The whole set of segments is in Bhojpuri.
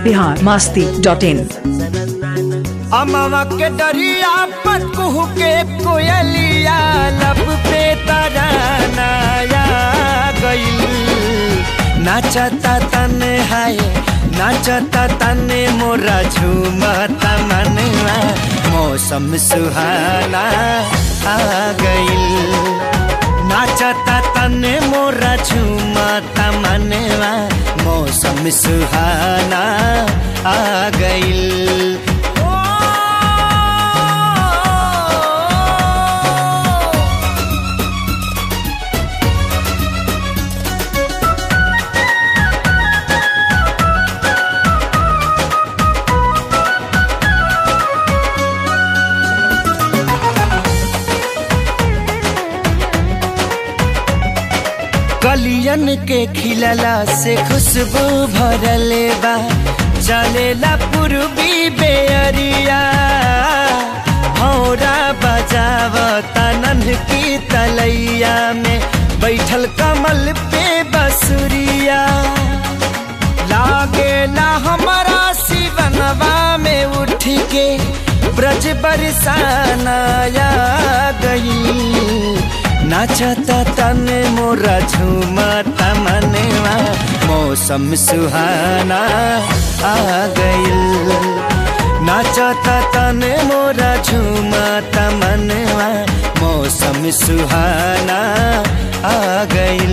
बिहार मास्ती डॉट इन अमवा के डरिया पर कुहू के कोयलिया लब पे तरानाया गईल नाचता तने हाय नाचता तने मोरा झूमता मनवा मौसम सुहाना आ गईल नाचता तने मोरा झूमता मनवा मौसम सुहाना आ गईल कलियन के खिलला से खुशबू भरले बा चलेला पूर्वी बेअरिया हौरा बजावता नन्ह की तलैया में बैठल कमल पे बसुरिया लागेला हमारा शिवनवा में उठ के ब्रज बरसानाया गई नाचता तने मोरा झूमता मनवा मौसम सुहाना आ गईल नाचता तने मोरा झूमता मनवा मौसम सुहाना आ गईल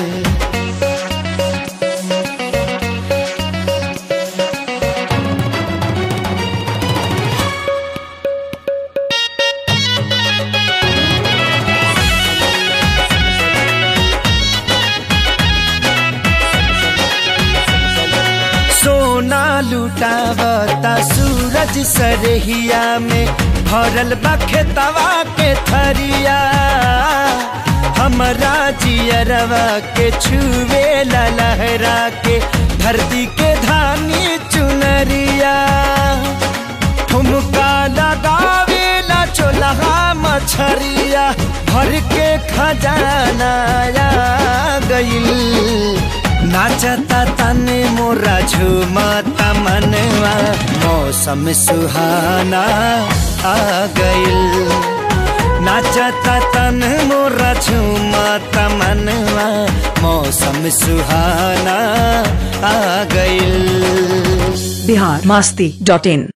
सोना लुटावता सूरज सरहिया में भरल बा खेतवा के थरिया हमरा जियरवा के छुए लहरा के धरती के धानी चुनरिया ठुमका लगावे ला चोलहा मछरिया भर के खजाना आ गईल नाचता तने मोरा झूमता मनवा मौसम सुहाना आ गईल नाचता तन मोरा झूमता मनवा मौसम सुहाना आ गईल बिहार मास्ती डॉट इन